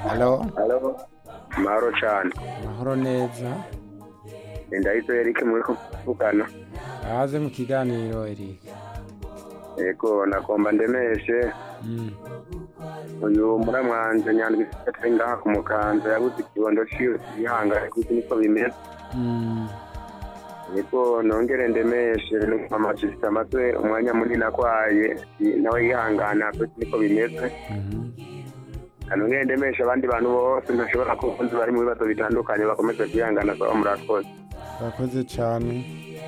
halo Halo. Mahoro cyane. mahoro neza Ndahise Eric muri kuvugana. ahaze mu kiganiro Eric Yego nagomba ndemeshe Mm, uyu muramwanje nyandwi atari ngaha ku mukanza yabuze ikibondo ciwe yihangane kuko niko bimeze. mm, Yego nongere ndemeshe amajisita amaze umwanya munini akwaye nawe yihangana kuko niko bimeze. mhm. Nongere ndemeshe abandi bantu bose ntashobora kuvuza bari mu bibazo bitandukanye bakomeze kwihangana saba murakoze. urakoze cyane